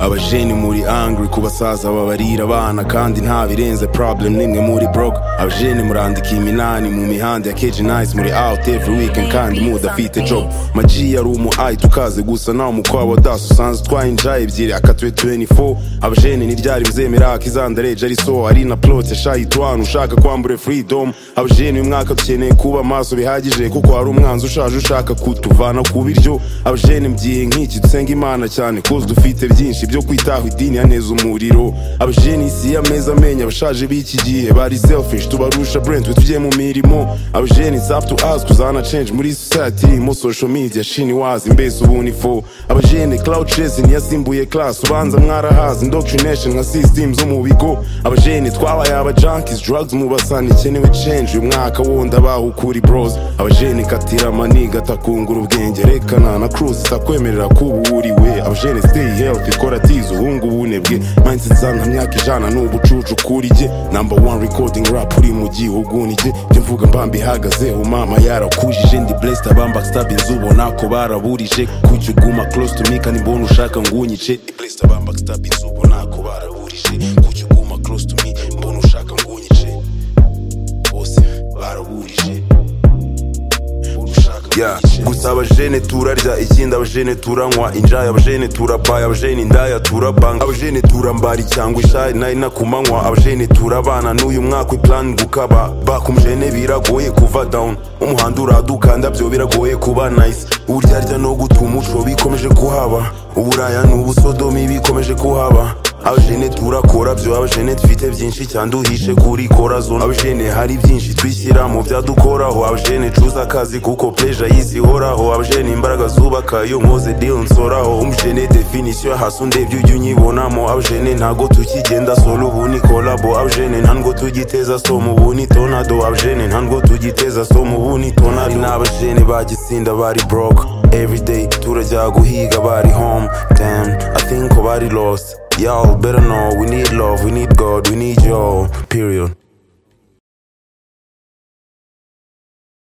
abajeni muri angry ku basaza babarira abana kandi nta birenze problem nimwe muri broke abajeni murandika iminani mu mihanda ya keji nice muri out every weekend kandi mudafite job maji yari umu ayi tukaze gusa nawe umukwabo das usanze utwaye injaye ebyiri akatuye 24 abajeni ntiryari buzemera akizandareje ari so ari na plot yashaye itwanu ushaka kwambure freedom abajeni uyu mwaka dukeneye kuba maso bihagije kuko hari umwanzi ushaje ushaka kutuvana ku biryo abajeni mby'iyi nk'iki dusenga imana cyane kuko dufite byinshi byo kwitaho idini yaneza umuriro abajeni isi y'ameza amenya abashaje b'iki gihe bari selfish tubarusha brand twe tugiye mu mirimo abajeni it's up to us kuzana change muri society irimo social media shini wazi mbese ubunifo abajeni cloud chasing yasimbuye class ubanza mwarahazi indoctrination nka system zo mu bigo abajeni twabaye aba junkies drugs mu basani ikenewe change uyu mwaka wundi abaho ukuri bros abajeni katira maniga atakungura ubwenge rekana na cruise itakwemerera kuba uriwe abajeni stay healthy kora tizo uhunga ubunebwe mindset zanga myaka ijana n'ubucucu kuri jye number one recording rap uri mu gihugu nijye byo mvuga mbamba ihagazeho mama yarakujije ndi blessed abamba stabins ubona ko baraburije kujya uguma close to me kandi mbona ushaka ngunyice Ndi blessed abamba stabins ubona ko baraburije kujya uguma close to me mbona ushaka ngunyice bose baraburije Yeah. gusa abajene turarya ikindi abajene turanywa injaya abajene turabaye abajene indaya turabanga abajene turambara cyangwa ishayi nari nakumanywa abajene turabana n'uyu mwaka iplan gukaba bakumjene biragoye kuva down umuhanda uradukanda byo biragoye kuba nice uburyarya no guta umuco bikomeje kuhaba uburaya n'ubusodomi bikomeje kuhaba abajene turakora byo abajene dufite byinshi cyane duhishe kuri kora zone abajene hari byinshi twishyira mu byadukoraho abajene cuza akazi kuko peja y'isi ihoraho abajene imbaraga zubaka iyo nkoze deal nsoraho umujene definisiyo hasi undebye ujya unyibonamo abajene ntago tukigenda solo ubu ni kolabo abajene ntango tugiteza som ubu ni tonado abajene ntango tugiteza som ubu ni tonado hari n'abajene bagisinda bari broke everyday turajya guhiga bari home damn i think ko bari lost Y'all better know we need love, we need God, we need y'all. Period.